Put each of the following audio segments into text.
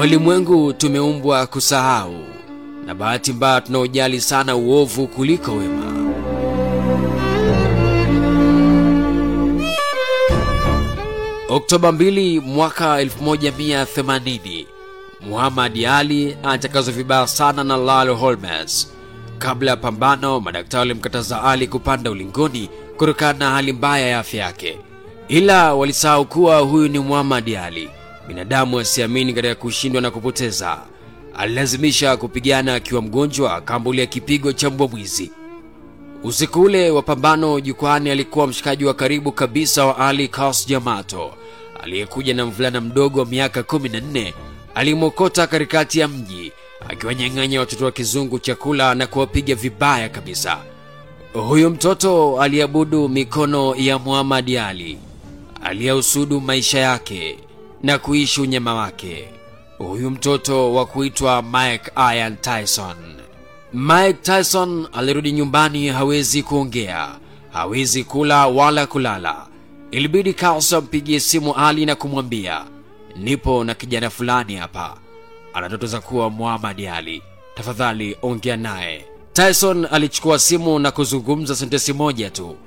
Walimwengu tumeumbwa kusahau, na bahati mbaya tunaojali sana uovu kuliko wema. Oktoba 2 mwaka 1180, Muhammad Ali anatakazwa vibaya sana na Lalo Holmes. Kabla ya pambano, madaktari walimkataza Ali kupanda ulingoni kutokana na hali mbaya ya afya yake, ila walisahau kuwa huyu ni Muhammad Ali, binadamu asiamini katika kushindwa na kupoteza. Alilazimisha kupigana akiwa mgonjwa, akambulia kipigo cha mbwa mwizi. Usiku ule wa pambano jukwani, alikuwa mshikaji wa karibu kabisa wa Ali Kas Jamato aliyekuja na mvulana mdogo wa miaka 14. Alimwokota katikati ya mji akiwanyang'anya watoto wa kizungu chakula na kuwapiga vibaya kabisa. Huyu mtoto aliabudu mikono ya Muhammad Ali, aliyehusudu maisha yake na kuishi unyama wake. Huyu mtoto wa kuitwa Mike Iron Tyson. Mike Tyson alirudi nyumbani, hawezi kuongea, hawezi kula wala kulala. Ilibidi Carlson ampigie simu Ali na kumwambia, nipo na kijana fulani hapa, ana ndoto za kuwa Muhammad Ali, tafadhali ongea naye. Tyson alichukua simu na kuzungumza sentensi moja tu,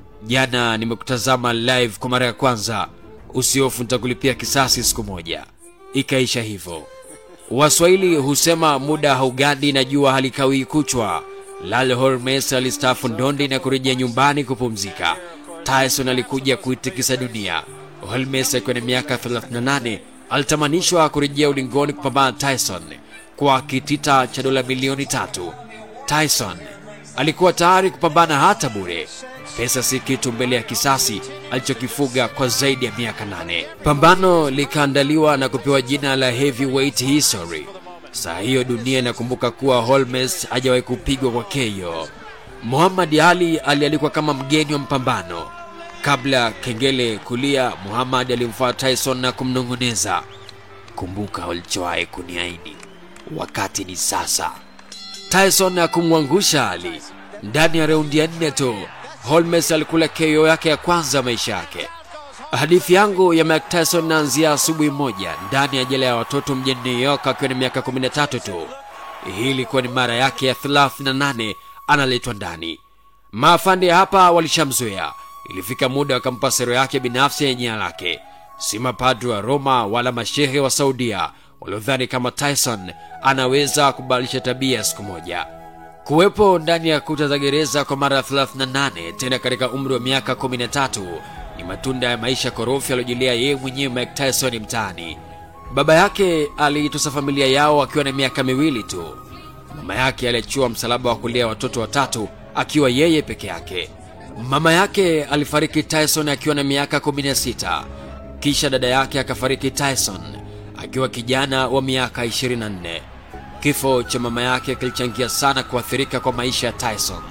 jana nimekutazama live kwa mara ya kwanza, usiofu nitakulipia kisasi siku moja. Ikaisha hivyo. Waswahili husema muda haugandi na jua halikawii kuchwa. Lale Holmes alistaafu ndondi na kurejea nyumbani kupumzika. Tyson alikuja kuitikisa dunia. Holmes akiwa na miaka 38 alitamanishwa kurejea ulingoni kupambana Tyson kwa kitita cha dola milioni tatu. Tyson alikuwa tayari kupambana hata bure. Pesa si kitu mbele ya kisasi alichokifuga kwa zaidi ya miaka nane. Pambano likaandaliwa na kupewa jina la Heavyweight History. Saa hiyo dunia inakumbuka kuwa Holmes hajawahi kupigwa kwa KO. Muhammad Ali alialikwa kama mgeni wa mpambano. Kabla kengele kulia, Muhammad alimfuata Tyson na kumnong'oneza, kumbuka ulichowahi kuniahidi, wakati ni sasa. Tyson hakumwangusha Ali. Ndani ya raundi ya nne tu Holmes alikula KO yake ya kwanza maisha yake. Hadithi yangu ya Mike Tyson naanzia asubuhi moja ndani ya jela ya watoto mjini New York akiwa na miaka 13 tu. Hii ilikuwa ni mara yake ya 38 analetwa ndani. Maafande hapa walishamzoea. Ilifika muda wakampa sero yake binafsi yenye jina lake, si mapadri wa Roma wala mashehe wa Saudia waliodhani kama Tyson anaweza kubadilisha tabia siku moja. Kuwepo ndani ya kuta za gereza kwa mara ya 38 tena katika umri wa miaka 13 ni matunda ya maisha korofi aliyojilia yeye mwenyewe Mike Tyson mtaani. Baba yake aliitosa familia yao akiwa na miaka miwili tu. Mama yake aliachiwa msalaba wa kulea watoto watatu akiwa yeye peke yake. Mama yake alifariki Tyson akiwa na miaka 16. Kisha dada yake akafariki Tyson akiwa kijana wa miaka 24. Kifo cha mama yake kilichangia sana kuathirika kwa maisha ya Tyson.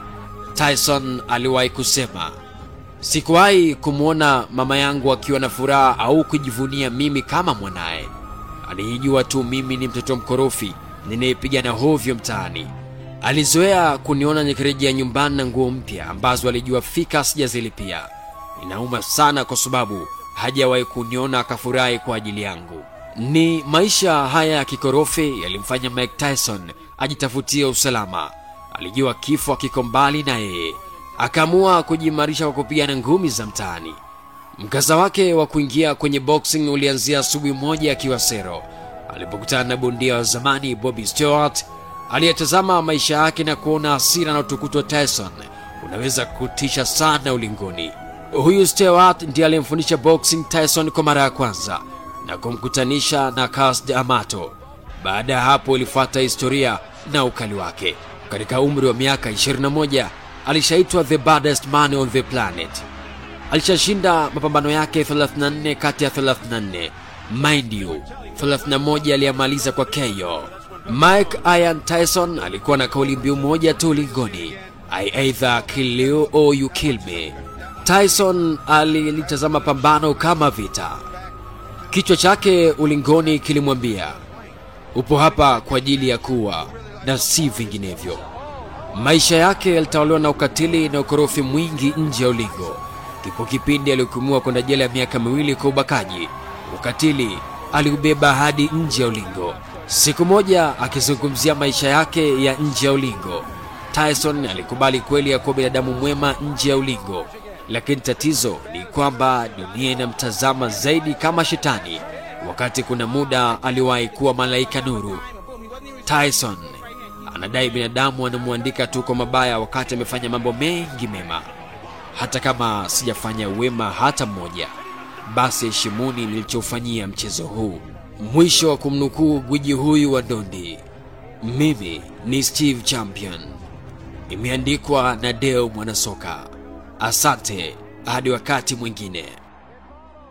Tyson aliwahi kusema, sikuwahi kumwona mama yangu akiwa na furaha au kujivunia mimi kama mwanaye. Alijua tu mimi ni mtoto mkorofi ninayepigana hovyo mtaani. Alizoea kuniona nikirejea nyumbani na nguo mpya ambazo alijua fika sijazilipia. Inauma sana kwa sababu hajawahi kuniona akafurahi kwa ajili yangu. Ni maisha haya ya kikorofi yalimfanya Mike Tyson ajitafutie usalama. Alijua kifo kiko mbali na yeye, akaamua kujiimarisha kwa kupigana ngumi za mtaani. Mkasa wake wa kuingia kwenye boxing ulianzia asubuhi moja akiwa Sero alipokutana na bondia wa zamani Bobby Stewart aliyetazama maisha yake na kuona hasira na utukutu wa Tyson unaweza kutisha sana ulingoni. Huyu Stewart ndiye aliyemfundisha boxing Tyson kwa mara ya kwanza na kumkutanisha na Cus D'Amato. Baada ya hapo ilifuata historia na ukali wake. Katika umri wa miaka 21 alishaitwa the baddest man on the planet. Alishashinda mapambano yake 34 kati ya 34. Mind you, 31 aliyamaliza kwa KO. Mike Iron Tyson alikuwa na kauli mbiu moja tu ulingoni, I either kill you or you kill me. Tyson alilitazama pambano kama vita. Kichwa chake ulingoni kilimwambia, upo hapa kwa ajili ya kuwa na si vinginevyo. Maisha yake yalitawaliwa na ukatili na ukorofi mwingi nje ya ulingo. Kipo kipindi alihukumiwa kwenda jela ya miaka miwili kwa ubakaji, ukatili aliubeba hadi nje ya ulingo. Siku moja akizungumzia maisha yake ya nje ya ulingo, Tyson alikubali kweli ya kuwa binadamu mwema nje ya ulingo, lakini tatizo ni kwamba dunia inamtazama zaidi kama shetani, wakati kuna muda aliwahi kuwa malaika nuru. Tyson anadai binadamu anamwandika tu kwa mabaya wakati amefanya mambo mengi mema. Hata kama sijafanya wema hata mmoja, basi heshimuni nilichofanyia mchezo huu. Mwisho wa kumnukuu gwiji huyu wa dondi. Mimi ni Steve Champion, imeandikwa na Deo Mwanasoka. Asante hadi wakati mwingine.